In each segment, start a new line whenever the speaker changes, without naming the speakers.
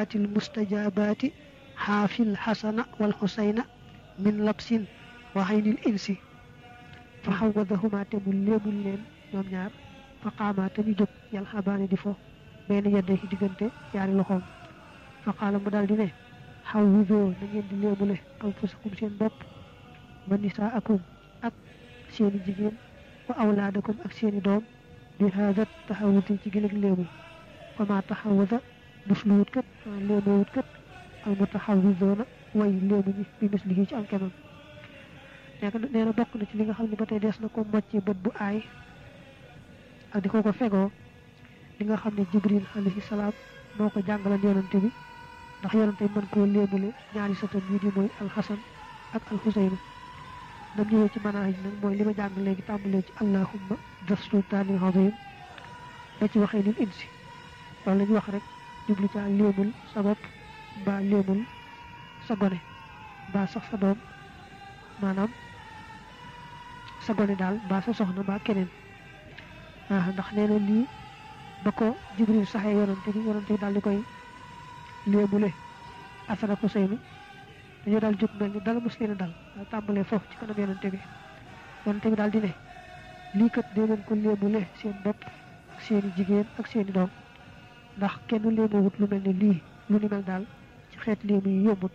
da'awaati almustajabaati xaafil xasana wal xusayna min labsin wa xaynil insi fa xawadahuma te mu léemul leen ñoom ñaar fa qaamaa te ñu jóg yàlla xabaane di fo benn yedde ci diggante yaari loxoom fa qaala mu daal di ne xaw widoo na ngeen di léemule anfusakum seen bopp wa nisaakum ak seeni jigéen wa awlaadakum ak seeni doom bi haadat taxawuti ci gën ak léemu fa maa taxawuda musluwut kat léemoowut kat al mutaxawidoona way léemu ñi bi mislihi ci am kemam nekk nee na bokk na ci li nga xam ne ba tey des na ko mocc bët bu aay ak di ko ko fegoo li nga xam ne jibril alayhi salaam moo ko jàngalan yonante bi ndax yonante bi mën koo léemule ñaari sëtam yi di mooy alxasan ak alxuseyna nam ñëwee ci manaaj nag mooy li ma jàng léegi tàmbalee ci allahumma das sultaanil azim ba ci waxee nil insi loolu la ñu wax rek jublu caa léemul sa bopp mbaa léemul sa gone mbaa sax sa doom maanaam sa gone daal mbaa sa soxna mbaa keneen ah ndax nee na lii ba ko jibril saxee yonante bi yonante bi daal di koy léemule asana ko seynu dañoo daal jóg mel ni dala mos leen a dal daal tàmbalee foofu ci kanam yonante bi yonante bi daal di ne lii kat dee leen ko léemule seen bopp ak seeni jigéen ak seeni doom ndax kenn léemawut lu mel ne lii lu ni mel daal ci xeet léemu yi yombut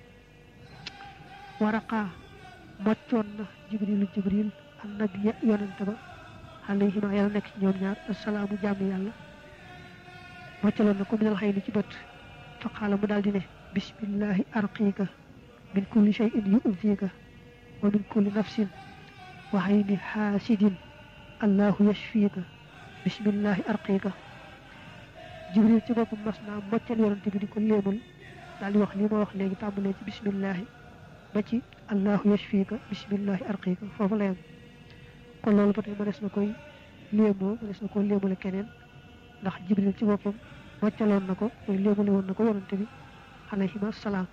waraqaa moccoon na jibrilu jibril an nabiya yonante ba alayhima yàlla nekk ci ñoom ñaar assalaamu jàmm yàlla moccaloon na ko minal xëy ni ci bët fa qaala mu daal di ne bismillahi arqiika min kulli shay'in yu'dika wa min kulli nafsin wa hayni xaasidin allahu yashfiika bismillahi arqiika jibril ci boppam mas naa moccal yonante bi di ko léemul daal di wax lii ma wax léegi tàmbalee ci bismillahi ba ci allahu yashfiika bismillahi arqiika foofu la yem kon loolu ba tey mënees na koy léemoo mënees na ko léemule keneen ndax jibril ci boppam moccaloon na ko mooy léemule woon na ko yonante bi alayhima salaam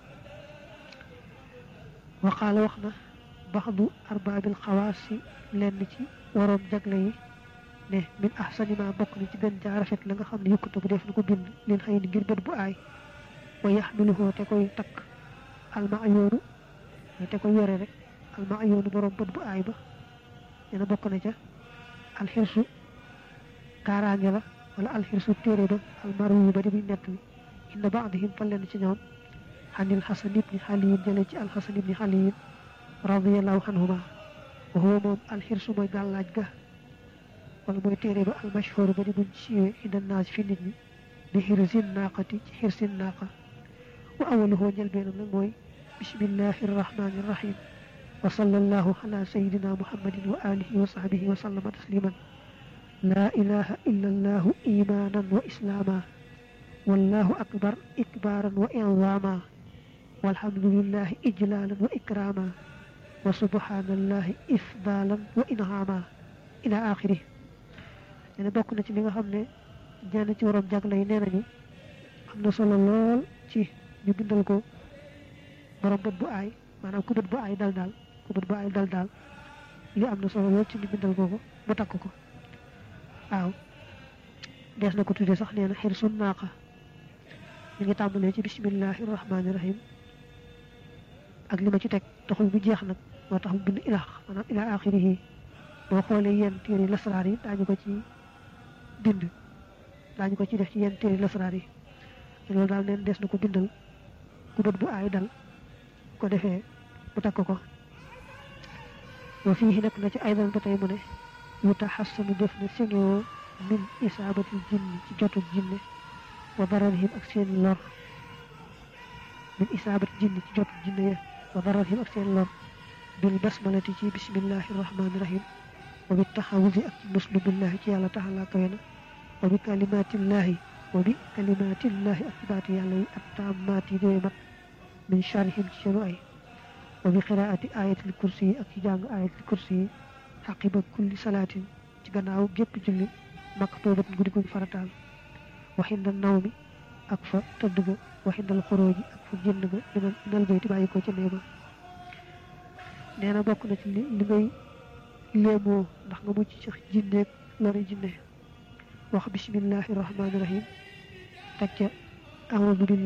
waxaala wax na baxdu arbaabil xawaasi lenn ci waroom jagle yi ne min ahsani ma bokk na ci gën jaa rafet la nga xam ne yukkute bu def na ko bind leen xëy ni ngir bët bu aay wa yaxmiluhoo te koy takk alma ayoonu te koy yore rek alma ayoonu borom bët bu aay ba nee na bokk na ca alxirsu kaaraange la wala alxirsu téere ba almaru yu ba di muy nett bi inna baadihim fa leen ci ñoom xanil xasan ibni xaliyin jële ci alxasan ibni xaliyin radiallahu anhuma wa huwa moom alxirsu mooy gàllaaj ga wala mooy téere ba almashhur ba di buñ siiwee inda naas fi nit ñi bi xirsin naaqati ci xirsin naaqa wa awaluhoo njëlbeenam nag mooy bismillahi arrahmani irrahim wa sallallahu ala sayidina muhammadin wa alihi wa sahbihi wa sallama tasliman laa ilaha illa allahu imanan wa islaama wallahu akbar ikbaaran wa inzaama walhamdulillahi ijlaalan wa ikraama wa subhanallahi ifdaalan wa inhaama ila axiri nee na bokk na ci li nga xam ne ñenn ci waroom jagle yi nee nañu am na solo lool ci ñu bindal ko borom bët bu aay maanaam ku bët bu aay dal daal ku bët bu aay dal daal li am na solo lool ci ñu bindal ko ko mu takk ko waaw dees na ko tuddee sax nee na xir sun naaqa ñu ngi tàmbalee ci bismillahi rahmaani rahim ak li ma ci teg taxul bu jeex nag moo tax mu bind ilaax maanaam ila axirihi boo xoolee yenn téere lasraar yi daañu ko ci bind daañu ko ci def ci yenn téere lasraar yi loolu daal neen des na ko bindal ku bët bu aay dal ko defee mu takk ko wa fii nekk na ci aydan ba tey mu ne yu taxassanu def na singoo min isaabatil jinni ci jotu jinne wa dararihim ak seen lor min isaabatil jinni ci jotu jinne ya wa dararihim ak seen lor bil basmalati ci bismillahi rahmaani rahim wa bi taxawusi ak ci muslu billahi ci yàlla taxalaa kawe na wa bi kalimatillahi wa bi kalimatillahi ak ci baati yàlla yi ak taammaat yi dooy mat min charihim ci seenu ay wa bi qiraati ayatil kursi yi ak ci jàng ayatil kursi yi xaqiba kulli salaatin ci gannaaw gépp julli maktubat guddi guñ farataal waxinda naw mi ak fa tëdd ga waxindal xorooji ak fa génn ga minal minal bayti bàyyi ko ci néeg ba nee na bokk na ci li li ngay léemoo ndax nga mucc ci jinneeg lori jinne wax bismillahi rahmaani rahim teg ca أعوذ بالله